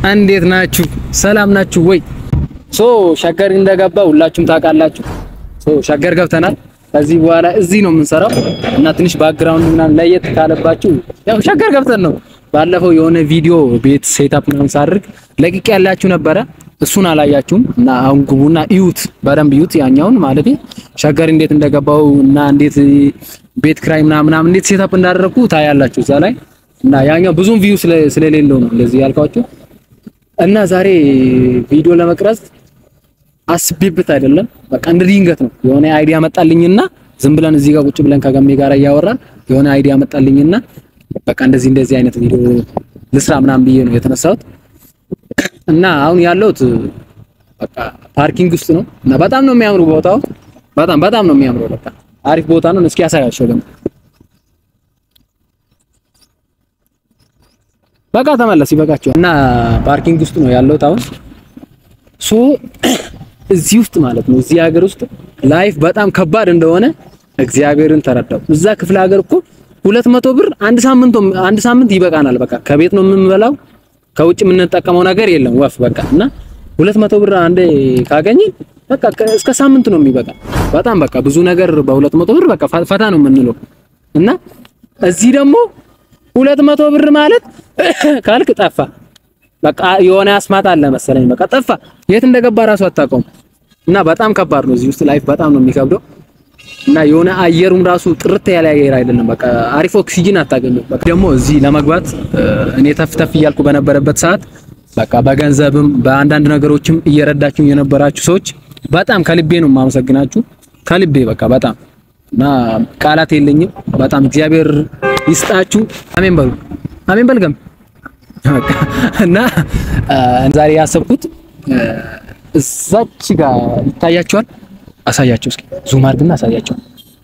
እንዴት ናችሁ? ሰላም ናችሁ ወይ? ሶ ሸገር እንደገባ ሁላችሁም ታውቃላችሁ። ሶ ሸገር ገብተናል። ከዚህ በኋላ እዚህ ነው የምንሰራው እና ትንሽ ባክግራውንድ ምናምን ለየት ካለባችሁ ያው ሸገር ገብተን ነው። ባለፈው የሆነ ቪዲዮ ቤት ሴታፕ ምናምን ሳድርግ ለቅቄ ያላችሁ ነበረ። እሱን አላያችሁም እና አሁን ግቡና እዩት፣ በደንብ እዩት። ያኛውን ማለት ሸገር እንዴት እንደገባው እና እንዴት ቤት ክራይ ምናምን ምናምን እንዴት ሴታፕ እንዳደረኩ ታያላችሁ እዛ ላይ እና ያኛው ብዙም ቪው ስለሌለው ነው እንደዚህ ያልኳችሁ። እና ዛሬ ቪዲዮ ለመቅረጽ አስቤበት አይደለም፣ በቃ እንደ ድንገት ነው የሆነ አይዲያ መጣልኝና ዝም ብለን እዚህ ጋር ቁጭ ብለን ከገሜ ጋር እያወራን የሆነ አይዲያ መጣልኝና በቃ እንደዚህ እንደዚህ አይነት ቪዲዮ ልስራ ምናምን ብዬ ነው የተነሳሁት። እና አሁን ያለሁት በቃ ፓርኪንግ ውስጥ ነው እና በጣም ነው የሚያምሩ ቦታው፣ በጣም በጣም ነው የሚያምረው። በቃ አሪፍ ቦታ ነው። እስኪ ያሳያቸው ደግሞ በቃ ተመለስ ይበቃቸው። እና ፓርኪንግ ውስጥ ነው ያለሁት አሁን ሶ እዚህ ውስጥ ማለት ነው እዚህ ሀገር ውስጥ ላይፍ በጣም ከባድ እንደሆነ እግዚአብሔርን ተረዳው። እዛ ክፍለ ሀገር እኮ ሁለት መቶ ብር አንድ ሳምንት አንድ ሳምንት ይበቃናል። በቃ ከቤት ነው የምንበላው፣ ከውጭ የምንጠቀመው ነገር የለም ወፍ በቃ እና ሁለት መቶ ብር አንዴ ካገኘን በቃ እስከ ሳምንት ነው የሚበቃ። በጣም በቃ ብዙ ነገር በሁለት መቶ ብር በቃ ፈታ ነው የምንለው እና እዚህ ደግሞ ሁለት መቶ ብር ማለት ካልክ ጠፋ። በቃ የሆነ አስማት አለ መሰለኝ። በቃ ጠፋ። የት እንደገባ ራሱ አታውቀውም። እና በጣም ከባድ ነው እዚህ ውስጥ ላይፍ በጣም ነው የሚከብደው። እና የሆነ አየሩም ራሱ ጥርት ያለ አየር አይደለም። በቃ አሪፍ ኦክሲጅን አታገኙም። በቃ ደግሞ እዚህ ለመግባት እኔ ተፍ ተፍ እያልኩ በነበረበት ሰዓት በቃ በገንዘብም በአንዳንድ ነገሮችም እየረዳችሁ የነበራችሁ ሰዎች በጣም ከልቤ ነው የማመሰግናችሁ። ከልቤ በቃ በጣም እና ቃላት የለኝም። በጣም እግዚአብሔር ይስጣችሁ። አሜን በሉ። አሜን በልገም እና ዛሬ ያሰብኩት እዛች ጋር ይታያቸዋል። አሳያቸው እስኪ ዙም አድርግና አሳያቸው።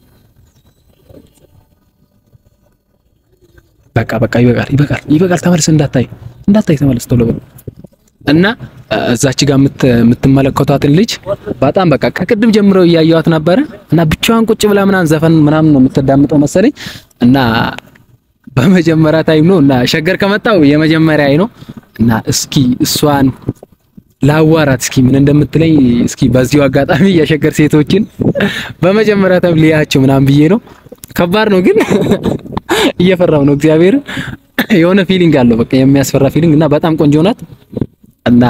በቃ በቃ ይበቃል፣ ይበቃል፣ ይበቃል። ተመለስ፣ እንዳታይ እንዳታይ፣ ተመለስ ቶሎ በል እና እዛች ጋር የምትመለከቷትን ልጅ በጣም በቃ ከቅድም ጀምሮ እያየዋት ነበረ እና ብቻዋን ቁጭ ብላ ምናምን ዘፈን ምናምን ነው የምትዳምጠው መሰለኝ እና በመጀመሪያ ታይም ነው እና ሸገር ከመጣው የመጀመሪያ ነው እና እስኪ እሷን ላዋራት እስኪ ምን እንደምትለኝ እስኪ በዚሁ አጋጣሚ የሸገር ሴቶችን በመጀመሪያ ታይም ሊያቸው ምናምን ብዬ ነው። ከባድ ነው ግን እየፈራው ነው። እግዚአብሔር የሆነ ፊሊንግ አለው በቃ የሚያስፈራ ፊሊንግ እና በጣም ቆንጆ ናት እና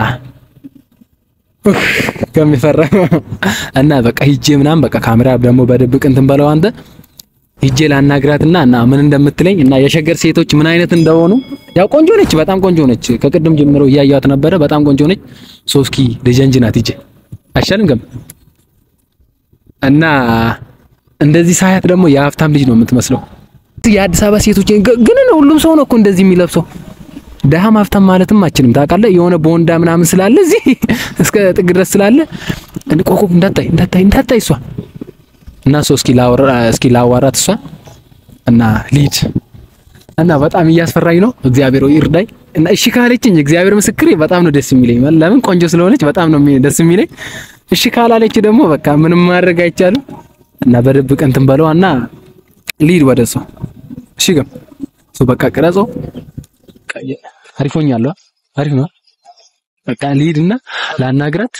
ከሚፈራ እና በቃ ሂጄ ምናምን በቃ ካሜራ ደግሞ በድብቅ እንትን በለው አንተ ሂጄ ላናግራትና እና ምን እንደምትለኝ እና የሸገር ሴቶች ምን አይነት እንደሆኑ ያው ቆንጆ ነች፣ በጣም ቆንጆ ነች። ከቅድም ጀምሮ እያየኋት ነበረ። በጣም ቆንጆ ነች። ሶስኪ ልጀንጅ ናት። ሂጄ አይሻልም ገም እና እንደዚህ ሳያት ደግሞ የሀብታም ልጅ ነው የምትመስለው። የአዲስ አበባ ሴቶች ግን ሁሉም ሰው ነው እኮ እንደዚህ የሚለብሰው። ደሃም ሀብታም ማለትም አችልም ታውቃለህ። የሆነ ቦንዳ ምናምን ስላለ እዚህ እስከ ጥግ ድረስ ስላለ ቆቆ እንዳታይ እንዳታይ እንዳታይ እሷ እና ሰው እስኪ ላወራ እስኪ ላዋራት እሷ እና ሊድ እና በጣም እያስፈራኝ ነው። እግዚአብሔር ወይ ይርዳኝ። እና እሺ ካለችኝ እግዚአብሔር ምስክሬ በጣም ነው ደስ የሚለኝ። ለምን ቆንጆ ስለሆነች በጣም ነው ደስ የሚለኝ። እሺ ካላለች ደግሞ በቃ ምንም ማድረግ አይቻልም። እና በድብቅ እንትን በለዋ እና ሊድ ወደ እሷ እሺ ገም ሶ በቃ ቅረጸው አሪፎኛለሁ። አሪፍ ነው። በቃ ሊድ እና ላናግራት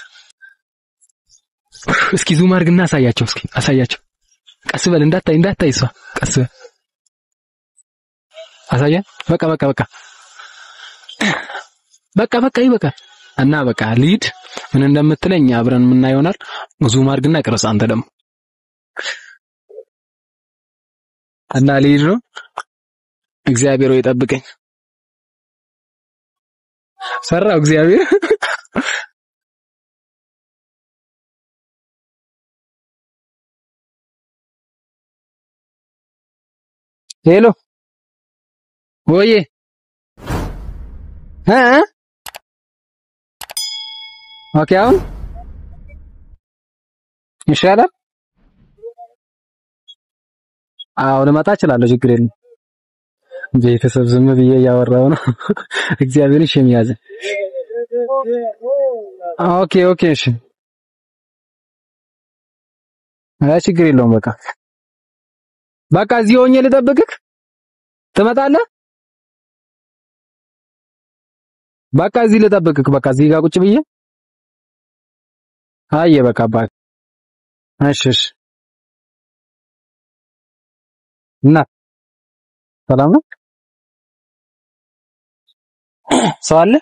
እስኪ ዙም አድርግና አሳያቸው። እስኪ አሳያቸው። ቀስ በል እንዳታይ እንዳታይ እሷ ቀስ በል አሳያ። በቃ በቃ በቃ በቃ በቃ ይበቃል። እና በቃ ሊድ ምን እንደምትለኝ አብረን የምናየው ይሆናል። ዙም አድርግና ቅረጽ አንተ ደግሞ እና ሊድ ነው። እግዚአብሔር ወይ ጠብቀኝ። ሰራው እግዚአብሔር ሄሎ ወዬ እ ኦኬ አሁን ይሻላል። አዎ ልመጣ እችላለሁ፣ ችግር የለም። ቤተሰብ ዝም ብዬ እያወራሁ ነው። እግዚአብሔር እሺ የሚያዝ ኦኬ ኦኬ እሺ፣ አይ ችግር የለውም። በቃ በቃ እዚህ ሆኜ ልጠብቅህ። ትመጣለህ? በቃ እዚህ ልጠብቅክ። በቃ እዚህ ጋር ቁጭ ብዬ አየ በቃ አባት እሺ እሺ እና ሰላም ነው ሰው አለ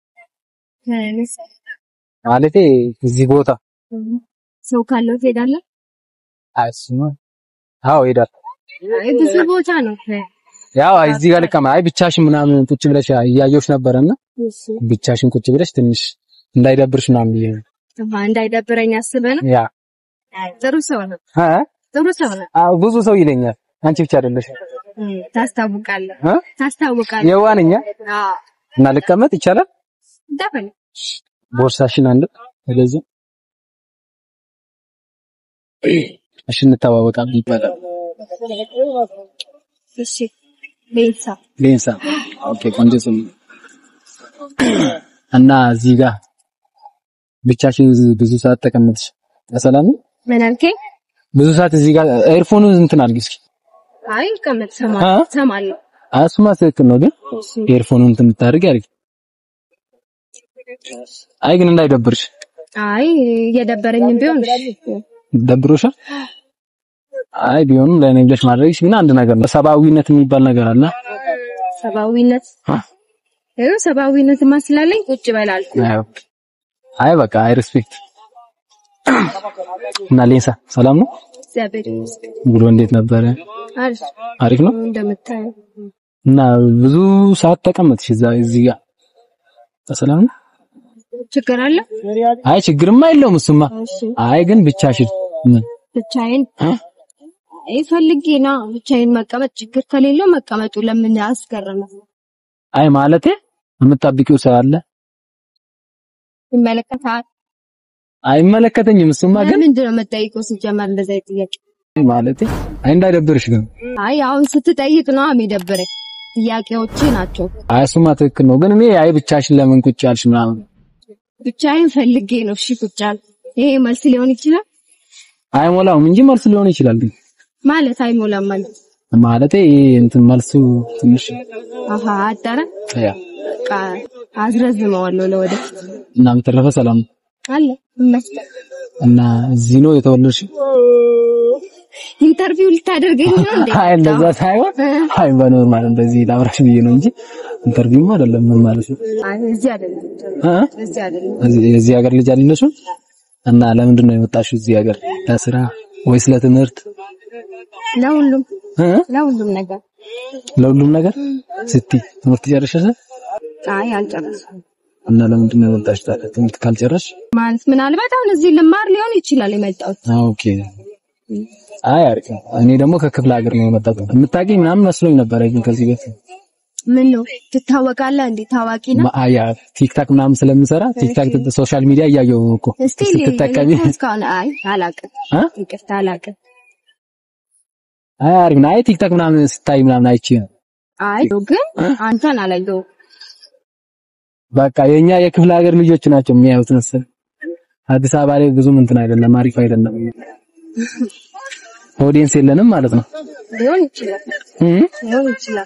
ማለቴ እዚህ ቦታ ሰው ካለው ትሄዳለህ? አይስማ አዎ ሄዳል አይ ብዙ ቦታ ነው። ያው እዚህ ጋር ልቀማ አይ ብቻሽን ምናምን ቁጭ ብለሽ እያየሁሽ ነበረና እሺ ብቻሽን ቁጭ ብለሽ ትንሽ እንዳይደብርሽ ምናምን ብዬ ነው አሃ እንዳይደብረኝ አስበህ ነው። ያ አይ ጥሩ ሰው ነው። አ ጥሩ ሰው ነው። አዎ ብዙ ሰው ይለኛል አንቺ ብቻ አይደለሽ እም፣ ታስታውቃለህ እ ታስታውቃለህ። የዋንኛ አዎ እና ልቀመጥ ይቻላል ደፈን ቦርሳሽን አንድ ወደዚህ እሺ እንተዋወቃለን ይባላል እሺ ቤተሰ ሌንሳ ኦኬ ቆንጆ ስም እና እዚህ ጋር ብቻሽን ብዙ ሰዓት ተቀመጥሽ በሰላም ነው? ምን አልከኝ? ብዙ ሰዓት እዚህ ጋር ኤርፎኑን እንትን አድርጊ እስኪ አይ ቀመጥ አ? ሰማለሁ ሰማለሁ። እሱማ ትክክል ነው ግን እሺ ኤርፎኑን እንትን ብታደርጊ አድርጊ አይ ግን እንዳይደብርሽ አይ እየደበረኝም ቢሆን እሺ ደብሮሻል አይ ቢሆንም ለእኔ ብለሽ ማድረግሽ ግን አንድ ነገር ነው ሰብአዊነት የሚባል ነገር አለ ሰብአዊነት አ? ይኸው ሰብአዊነት ማስላለኝ ቁጭ በላልኩ አይ አይ በቃ አይ ሪስፔክት እና ሌንሳ ሰላም ነው እግዚአብሔር ይመስገን። ውሎ እንዴት ነበረ አሪፍ አሪፍ ነው እንደምታየው እና ብዙ ሰዓት ተቀመጥሽ እዛ እዚህ ጋር በሰላም ነው ችግር አለ? አይ ችግርማ የለውም እሱማ እሺ አይ ግን ብቻሽን ምን ብቻዬን እ? አይ ፈልጌ ነው ብቻዬን መቀመጥ ችግር ከሌለው መቀመጡ ለምን አስገረመ? አይ ማለቴ የምታብቂው ሰው አለ ይመለከታል። አይመለከተኝም እሱማ ግን ምንድን ነው የምጠይቀው ሲጀመር እንደዛ አይነት ጥያቄ? ማለቴ አይ እንዳይደብርሽ ግን አይ አሁን ስትጠይቅ ነው የሚደብረኝ። ጥያቄዎቼ ናቸው። አይ እሱማ ትክክል ነው ግን እኔ አይ ብቻሽን ለምን ቁጭ ያልሽ ምናምን ብቻዬን ፈልጌ ነው እሺ ቁጭ ያልኩት። ይሄ መልስ ሊሆን ይችላል አይሞላውም እንጂ መልስ ሊሆን ይችላል ግን ማለት አይሞላም ማለት ማለቴ ይሄ እንትን መልሱ ትንሽ አሃ አጠረ ያ በቃ አዝረዝመዋለሁ ለወደፊት እና በተረፈ ሰላም ነው አለ ይመስገን። እና እዚህ ነው የተወለድሽ? ኢንተርቪው ልታደርገኝ ነው እንዴ? አይ እንደዛ ሳይሆን አይ በኖርማል እንደዚህ ላብራሽ ብዬ ነው እንጂ ኢንተርቪውማ አይደለም። ምን ማለት ነው? አይ እዚህ አይደለም እ? እዚህ አይደለም። እዚህ የዚህ ሀገር ልጅ አይደለሽም? እና ለምንድን ነው የመጣሽው እዚህ ሀገር? ለስራ ወይስ ለትምህርት? ለሁሉም እ? ለሁሉም ነገር ለሁሉም ነገር ስትይ ትምህርት ጨርሰሽ አይ አልጨረስኩም። እና ለምንድን ነው የመጣሽው ታዲያ? ትምህርት ካልጨረስሽ? ማለት ምናልባት አሁን እዚህ ልማር ሊሆን ይችላል የመጣሁት። ኦኬ። አይ አሪፍ ነው። እኔ ደግሞ ከክፍለ ሀገር ነው የመጣሁት። የምታውቂኝ ምናምን መስሎኝ ነበረ ግን ከዚህ በፊት ምን ነው ትታወቃለህ እንዴ? ታዋቂ ነው። ማ- ያ ቲክታክ ምናምን ስለምሰራ ቲክታክ ሶሻል ሚዲያ እያየሁ ነው እኮ እስቲ ስትጠቀሚ እኔ እስካሁን አይ አላውቅም፣ እ? ይቅርታ አላውቅም። አይ አሪፍ ነው። አይ ቲክታክ ምናምን ስታይ ምናምን አይቼ ነው። አይ ግን አንተን አላየሁም። በቃ የኛ የክፍለ ሀገር ልጆች ናቸው የሚያዩት መሰለኝ። አዲስ አበባ ላይ ብዙም እንትን አይደለም፣ አሪፍ አይደለም። ኦዲየንስ የለንም ማለት ነው። ሊሆን ይችላል እ? ሊሆን ይችላል።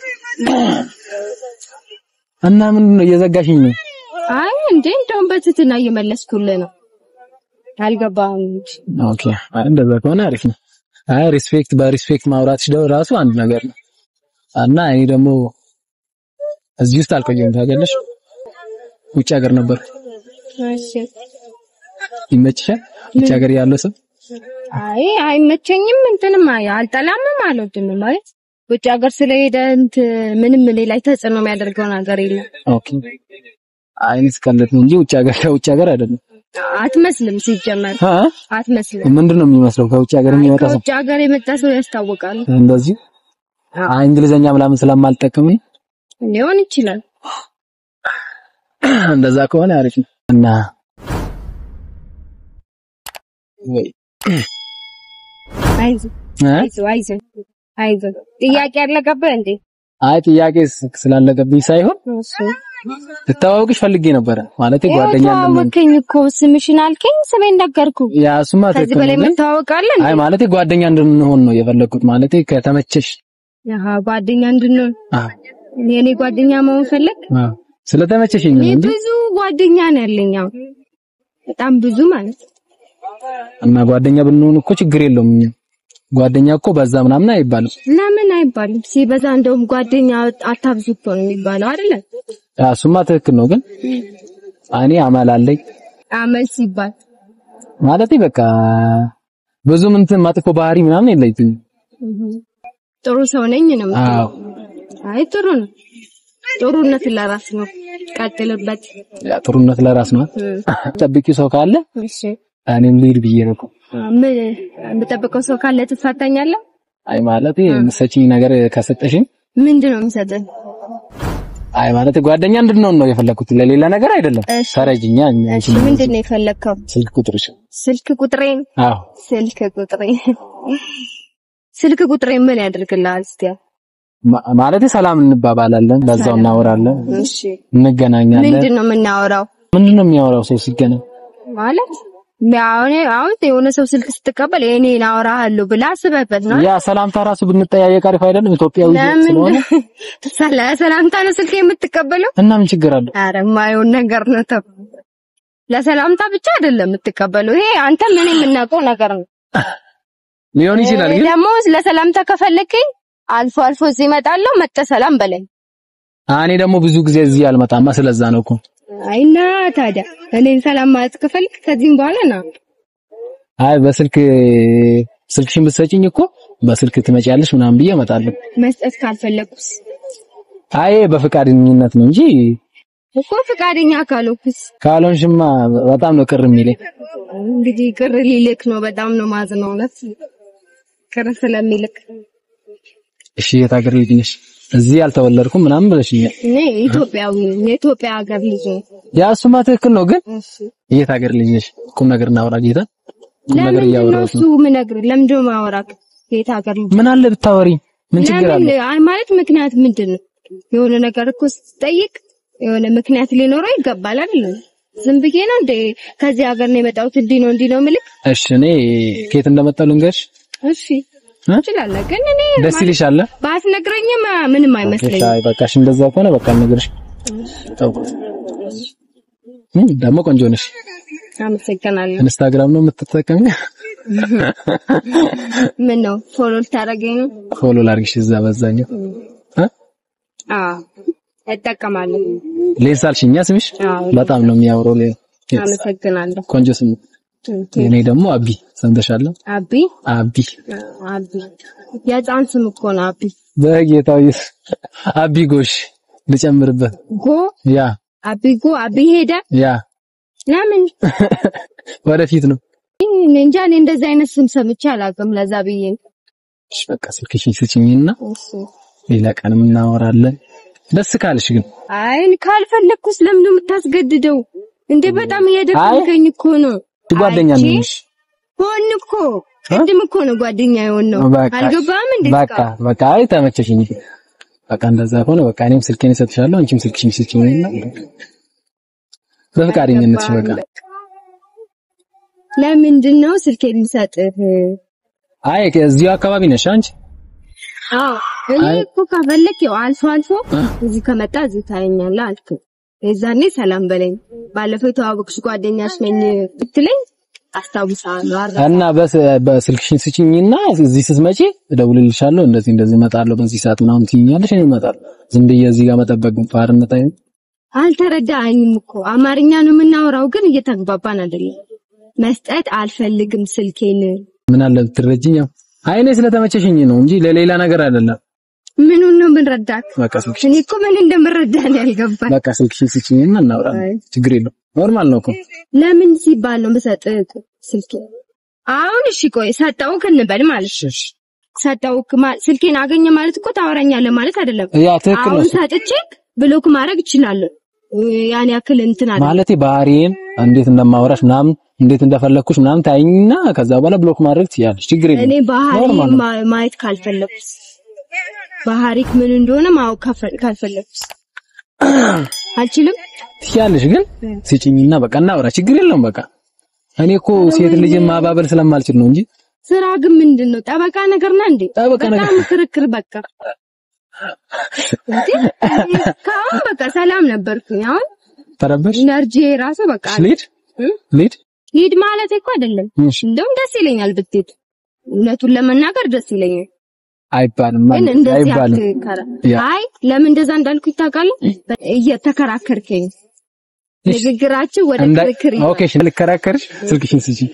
እና ምንድን ነው እየዘጋሽኝ ነው? አይ እንዴ እንደውም በትህትና እየመለስኩልህ ነው። አልገባህም እንጂ ኦኬ። አይ እንደዛ ከሆነ አሪፍ ነው። አይ ሪስፔክት በሪስፔክት ማውራትሽ ደግሞ ራሱ አንድ ነገር ነው። እና እኔ ደግሞ እዚህ ውስጥ አልቆየሁም ታውቂያለሽ። ውጭ ሀገር ነበር። እሺ። ይመችሻል? ውጭ ሀገር ያለው ሰው አይ አይመቸኝም፣ እንትንም አይ አልጠላምም፣ አልወድም ማለት ውጭ ሀገር ስለሄደ እንት ምንም እኔ ላይ ተጽዕኖ የሚያደርገው ነገር የለም። ኦኬ። አይ እኔ ስቀልድ ነው እንጂ ውጭ ሀገር ከውጭ ሀገር አይደለም። አትመስልም፣ ሲጀመር አ አትመስልም። ምንድን ነው የሚመስለው? ከውጭ ሀገር የሚመጣ ሰው ከውጭ ሀገር የመጣ ሰው ያስታውቃል። እንደዚህ አይ እንግሊዘኛ ምናምን ስለማልጠቀም ሊሆን ይችላል። እንደዛ ከሆነ አሪፍ ነው። እና ወይ አይዞህ እ? አይዞህ አይዞህ አይዞህ። ጥያቄ ያለቀብህ እንዴ? አይ ጥያቄ ስ- ስላለገብኝ ሳይሆን እሱ ልተዋወቅሽ ፈልጌ ነበረ ማለት ጓደኛ እንደምን ተዋወቅኝ እኮ ስምሽን አልከኝ፣ ስሜን ነገርኩ። ያ እሱማ ከዚህ ትክክል በላይ ነው ግን መታወቃለን አይ ማለት ጓደኛ እንድንሆን ነው የፈለግኩት ማለት ከተመቸሽ ያሃ ጓደኛ እንድንሆን አዎ የኔ ጓደኛ መሆን ፈለግ? አዎ ስለተመቸሽኝ ነው እኔ እንጂ ብዙ ጓደኛ ነው ያለኝ አሁን በጣም ብዙ ማለት ነው። እና ጓደኛ ብንሆን እኮ ችግር የለውም። ጓደኛ እኮ በዛ ምናምን አይባልም። ለምን አይባልም? ሲበዛ እንደውም ጓደኛ አታብዙ እኮ ነው የሚባለው አይደለ? ያ እሱማ ትክክል ነው፣ ግን እኔ አማል አለኝ አመል ሲባል ማለት በቃ ብዙም እንትን መጥፎ ባህሪ ምናምን የለኝም። ጥሩ ሰው ነኝ ነው የምትለው? አዎ አይ ጥሩ ነው። ጥሩነት ለራስ ነው። ቀጥልበት። ያ ጥሩነት ለራስ ነው። እም፣ ጠብቂው ሰው ካለ እሺ እኔም ልሂድ ብዬ ነው እኮ። ምን የምጠብቀው ሰው ካለ ትፋታኛለህ? አይ ማለት የምትሰጪኝ ነገር ከሰጠሽኝ ምንድን ነው የምሰጥህ? አይ ማለት ጓደኛ እንድንሆን ነው የፈለኩት፣ ለሌላ ነገር አይደለም። እሺ። ተረጅኛ እሺ ምንድን ነው የፈለግከው? ስልክ ቁጥርሽ? ስልክ ቁጥሬን አዎ ስልክ ቁጥሬን ስልክ ቁጥሬን ምን ያደርግልሃል? እስቲ ማ- ማለት ሰላም እንባባላለን፣ በዛው እናወራለን፣ እሺ እንገናኛለን። ምንድን ነው የምናወራው? ምንድን ነው የሚያወራው ሰው ሲገናኝ? ማለት አሁን አሁን የሆነ ሰው ስልክ ስትቀበል የኔን አወራሃለሁ ብለህ አስበህበት ነው። ያ ሰላምታ ራሱ ብንጠያየቅ አሪፍ አይደለም? ኢትዮጵያዊ ለምን ስለሆነ ስለ ሰላምታ ነው ስልክ የምትቀበለው? እና ምን ችግር አለው? አረ የማይሆን ነገር ነው። ተው ለሰላምታ ብቻ አይደለም የምትቀበለው። ይሄ አንተ ምን የምናውቀው ነገር ነው። ሊሆን ይችላል ግን ደግሞ ለሰላምታ ከፈለከኝ አልፎ አልፎ እዚህ እመጣለሁ። መጥተህ ሰላም በለኝ። እኔ ደግሞ ብዙ ጊዜ እዚህ አልመጣማ፣ ስለዛ ነው እኮ። አይና ታዲያ እኔን ሰላም ማለት ከፈልክ ከዚህም በኋላ ና። አይ በስልክ ስልክሽን ብትሰጪኝ እኮ በስልክ ትመጪያለሽ ምናምን ብዬ እመጣለሁ። መስጠት ካልፈለኩስ አይ በፈቃደኝነት ነው እንጂ እኮ ፈቃደኛ ካልሆንኩስ ካልሆንሽማ በጣም ነው ቅር የሚለኝ። እንግዲህ ቅር ሊልክ ነው። በጣም ነው ማዝነው እውነት ቅር ስለሚልክ እሺ የት ሀገር ልጅ ነሽ? እዚህ አልተወለድኩም ምናምን ብለሽኛል። እኔ ኢትዮጵያዊ ነኝ። የኢትዮጵያ ሀገር ልጅ ነኝ። ያ እሱማ ትክክል ነው፣ ግን እሺ የት ሀገር ልጅ ነሽ? ቁም ነገር እናውራ ጌታ። ቁም ነገር ለምንድን ነው እያወራሁት እሱ ነው። የምነግርህ? ለምንድን ነው የማወራህ? የት ሀገር ልጅ ምን አለ ብታወሪ? ምን ችግር አለ? ለምን አይ ማለት ምክንያት ምንድን ነው? የሆነ ነገር እኮ ስትጠይቅ የሆነ ምክንያት ሊኖረው ይገባል አይደል? ዝም ብዬ ነው እንደ ከዚህ ሀገር ነው የመጣሁት እንዲህ ነው እንዲህ ነው የምልህ። እሺ እኔ ከየት እንደመጣሁ ልንገርሽ። እሺ እ? ትችላለህ፣ ግን እኔ ደስ ይልሻል? ባትነግረኝም ምንም አይመስለኝም። አይ በቃሽ፣ እንደዛ ከሆነ በቃ ልንገርሽ። ተውኩት። እም ደግሞ ቆንጆ ነሽ። አመሰግናለሁ። ኢንስታግራም ነው የምትጠቀሚ? ምን ነው ፎሎ ልታደርገኝ ነው? ፎሎ ላድርግሽ እዛ በዛኛው እ? አዎ እጠቀማለሁ። ሌንስ አልሽኛ ስምሽ አዎ በጣም ነው የሚያምረው። ሌ- አመሰግናለሁ። ቆንጆ ስም። እኔ ደግሞ አቢ ሰምተሻል? አቢ አቢ አቢ የህፃን ስም እኮ ነው አቢ። በጌታው አቢ ጎሽ ልጨምርበት። ጎ ያ አቢ ጎ አቢ ሄደ። ያ ለምን ወደፊት ነው። እኔ እንጃ እኔ እንደዚህ አይነት ስም ሰምቼ አላውቅም። ለዛ ብዬ ነው። እሺ በቃ ስልክሽን ስጭኝና እሺ ሌላ ቀንም እናወራለን። ደስ ካልሽ ግን አይ ካልፈለግኩስ ለምን ነው የምታስገድደው እንዴ? በጣም እየደከምከኝ እኮ ነው። ጓደኛ አንቺ ነሽ። ሆን እኮ ቅድም እኮ ነው ጓደኛ የሆን ነው። በቃ አልገባም እንዴ? በቃ በቃ አይ ተመቸሽኝ። በቃ እንደዛ ከሆነ በቃ እኔም ስልኬን እሰጥሻለሁ፣ አንቺም ስልክሽን ስጭኝና በፈቃደኝነትሽ በቃ ለምንድን ነው ስልክ የሚሰጥህ? አይ እዚሁ አካባቢ ነሽ አንቺ? አዎ እኔ እኮ ከፈለክ ያው አልፎ አልፎ እዚህ ከመጣ እዚህ ታየኛለህ አልክ። የዛኔ ሰላም በለኝ። ባለፈው የተዋወቅሽ ጓደኛሽ ነኝ ብትለኝ አስታውሳለሁ። አረ እና በስ በስልክሽን ስጭኝና እዚህ ስትመጪ እደውልልሻለሁ። እንደዚህ እንደዚህ እመጣለሁ በዚህ ሰዓት ምናምን ትይኛለሽ፣ እኔ እመጣለሁ። ዝም ብዬ እዚህ ጋር መጠበቅ ባርነት አይደል? አልተረዳኸኝም እኮ አማርኛ ነው የምናወራው፣ ግን እየተግባባን አይደለም። መስጠት አልፈልግም ስልኬን። ምን አለ ብትረጂኝ። ያው አይ እኔ ስለተመቸሽኝ ነው እንጂ ለሌላ ነገር አይደለም። ምኑን ነው የምንረዳክ? በቃ ስልክሽን እኔ እኮ ምን እንደምረዳህ ነው ያልገባኝ። በቃ ስልክሽን ስጭኝና እናወራለን። ችግር የለውም። ኖርማል ነው እኮ ለምን ሲባል ነው የምሰጥህ ስልኬ? አሁን እሺ ቆይ ሰጠውክ እንበል ማለት እሺ፣ እሺ። ሰጠውክ ማለት ስልኬን አገኘ ማለት እኮ ታወራኛለህ ማለት አይደለም። ያ ትክክል ነው አሁን እሱ። ሰጥቼ ብሎክ ማድረግ እችላለሁ። ያን ያክል እንትን አለ ማለቴ ባህሪዬን እንዴት እንደማወራሽ ምናምን እንዴት እንደፈለግኩሽ ምናምን ታይኝና ከዛ በኋላ ብሎክ ማድረግ ትችያለሽ። ችግር የለም። እኔ ባህሪ ኖርማል ነው። ማ- ማየት ካልፈለኩስ ባህሪክ ምን እንደሆነ ማወቅ ካፈ- ካልፈለኩስ አልችልም። ትችያለሽ፣ ግን ስጭኝና በቃ እናውራ። ችግር የለውም። በቃ እኔ እኮ ሴት ልጅን ማባበል ስለማልችል ነው እንጂ ስራ ግን ምንድን ነው? ጠበቃ ነገር ና እንዴ? ጠበቃ ነገር- በጣም ክርክር በቃ እንዴ እስካሁን በቃ ሰላም ነበርኩኝ። አሁን ተረበሽ ኢነርጂ ራሱ በቃ ልሂድ እ? ልሂድ ሂድ ማለት እኮ አይደለም። እሺ እንደውም ደስ ይለኛል ብትሄድ፣ እውነቱን ለመናገር ደስ ይለኛል። አይባልም ግን ማለት እንደዚህ አይባልም አትከራ። ያ። አይ ለምን እንደዛ እንዳልኩ ታውቃለህ? እየተከራከርከኝ እሺ። ንግግራችን ወደ እንደ ክርክር ይሆናል። ኦኬ እሺ ልከራከርሽ ስልክሽን ስጪኝ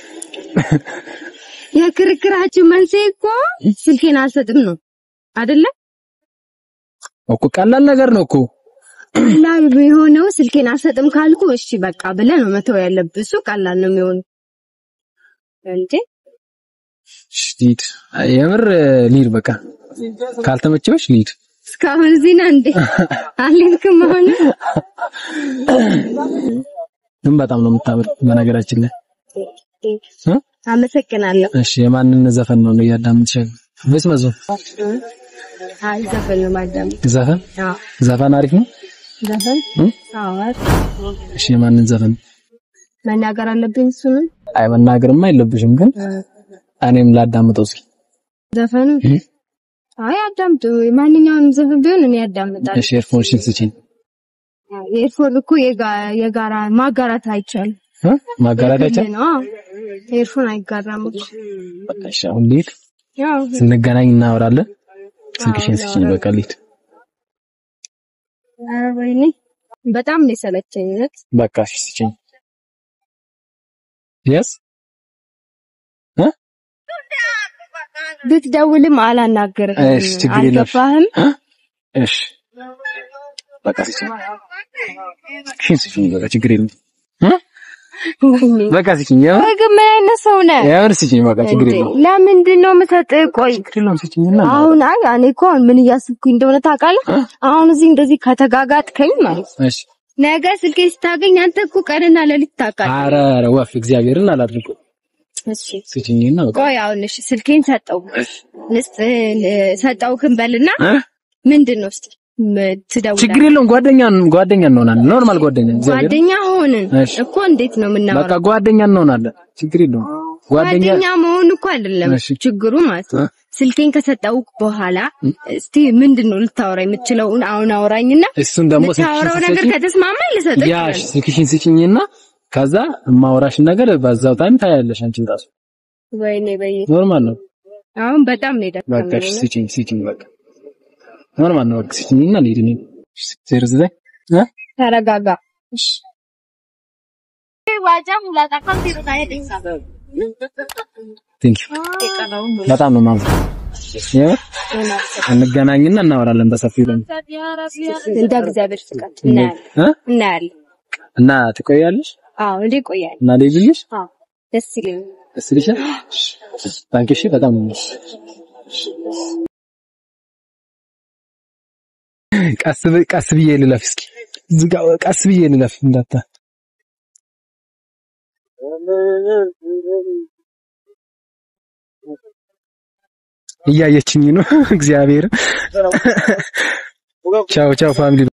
የክርክራችን መንስኤ እኮ ስልኬን አልሰጥም ነው አይደለ? እኮ ቀላል ነገር ነው እኮ ቀላል የሆነው ስልኬን አልሰጥም ካልኩ እሺ በቃ ብለህ ነው መተው ያለብህ። እሱ ቀላል ነው የሚሆነው እንዴ። እሺ ልሂድ የምር ልሂድ በቃ ካልተመቸሽ ልሂድ እስካሁን እዚህ ነህ እንዴ? አልሄድክም አሁን? ግን በጣም ነው የምታምር በነገራችን ላይ እ? አመሰግናለሁ። እሺ የማንን ዘፈን ነው እያዳምጥሽ ወይስ መዝሙር አይ ዘፈን ነው ማዳም። ዘፈን አዎ ዘፈን አሪፍ ነው ዘፈን እ? አዎ እሺ የማንን ዘፈን መናገር አለብኝ እሱንም አይ መናገርማ የለብሽም ግን እኔም ላዳምጠው እስኪ ዘፈኑ እ? አይ አዳምጡ። ማንኛውንም ዘፈን ቢሆን እኔ ያዳምጣል። እሺ ኤርፎንሽን ስጪኝ ኤርፎን እኮ የጋ- የጋራ ማጋራት አይቻልም። እ? ማጋራት አይቻል የግል ነው። አዎ ኤርፎን አይጋራም እኮ። በቃ እሺ አሁን ልሂድ ያው ስንገናኝ እናወራለን ስልክሽን ስጪኝ በቃ ልሂድ ኧረ ወይኔ በጣም ነው የሰለቸኝ እውነት። በቃ እሺ ስጪኝ የስ ብትደውልም አላናገርህም። እሺ ችግር የለም አልገባህም? እሺ በቃ ስጪኝ ስልክሽን ስጪኝ በቃ ችግር የለም እ? ወይኔ በቃ ስጪኝ የምር ወይ ግን ምን አይነት ሰው ነህ? የምር ስጪኝ በቃ ችግር እንዴ የለም ለምንድን ነው የምሰጥህ? ቆይ ችግር የለም ስጪኝና አሁን አይ እኔ እኮ አሁን ምን እያስብኩኝ እንደሆነ ታውቃለህ? አሁን እዚህ እንደዚህ ከተጋጋጥከኝ ማለት ነው እሺ ነገ ስልኬ ስታገኝ አንተ እኮ ቀንና ሌሊት ታውቃለህ። ኧረ ኧረ ወፍ እግዚአብሔርን አላድርገው እሺ ስጪኝና በቃ ቆይ አሁን እሺ ስልኬን ሰጠው ንስጥ ሰጠው ክንበልና እ? ምንድን ነው እስቲ ም- ትደውላለህ? ችግር የለውም ጓደኛ ጓደኛ እንሆናለን ኖርማል ጓደኛ እግዚአብሔር ጓደኛ ሆንን እሺ። እኮ እንዴት ነው በቃ የምናወራው? ጓደኛ እንሆናለን ችግር የለውም ጓደኛ ጓደኛ መሆን እኮ አይደለም እሺ። ችግሩ ማለት ነው። እ? ስልኬን ከሰጠው በኋላ እስቲ ምንድን ነው ልታወራ የምትችለው? አሁን አውራኝና እሱን ደግሞ ልታወራው ስልክሽን ነገር ስጪኝ ከተስማማኝ ልሰጥህ ያሽ እችላለሁ። ስልክሽን ስጪኝና ከዛ የማወራሽን ነገር በዛው ታይም ታያለሽ አንቺ ራሱ ወይኔ በይ ኖርማል ነው አሁን በጣም ነው በቃ እሺ የደከመኝ። ስጪኝ ስጪኝ በቃ ኖርማል ነው በቃ ስጪኝና ልሂድ እኔ ዜሮ ዘጠኝ እ? ተረጋጋ። ቴንክ ዩ በጣም ነው ማለት የምር እንገናኝና እናወራለን በሰፊው ደግሞ እንደ እግዚአብሔር ፍቃድ እናያለን እ? እናያለን። እና ትቆያለሽ አዎ እንዴ ቆያል። እና ልሂድልሽ አዎ ደስ ይለኛል። ደስ ይልሻል ታንኪ እሺ በጣም ነው ቀስ ብ- ቀስ ብዬ ልለፍ እስኪ እዚህ ጋር ቀስ ብዬ ልለፍ እንዳታ እያየችኝ ነው እግዚአብሔር ቻው ቻው ፋሚሊ